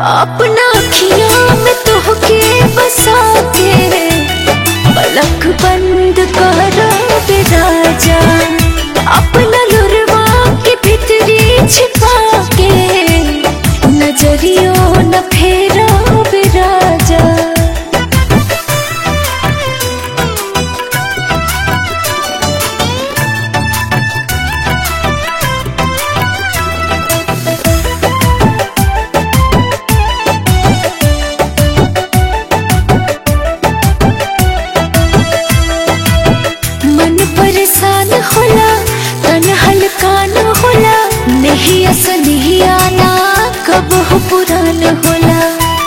अपना अखियां में तोहके बसा के पलक बंद कर दे राजा अपना लुरवा के भीतरी छिपा के नजरियो न फेरा बे राजा मन परेशान होला तन हल्का न होला नहीं असली आना कब हो पुरान होला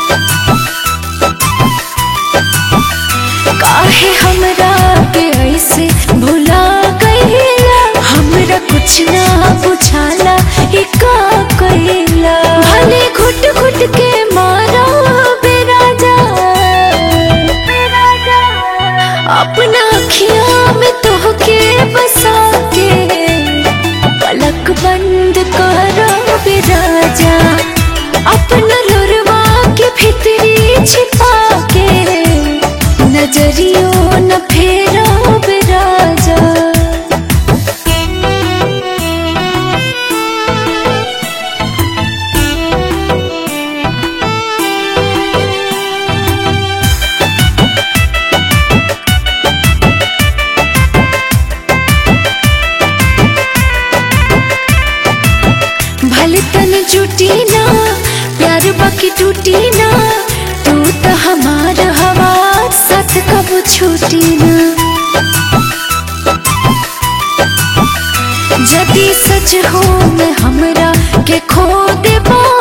काहे हमरा के ऐसे भुला गईला हमरा कुछ ना बुझाला ई का कइला भले घुट घुट के मारा बेराजा अपना अखियां में तोहके बसा के पलक बंद करो बेराजा अपना लुरवा के भीतरी छिपा के नजरियो न फेरा बेराजा भले तन जुटी ना प्यार बाकी टूटी ना तू तो हमार हवा साथ कब छूटी ना जदी सच हो मैं हमरा के खो दे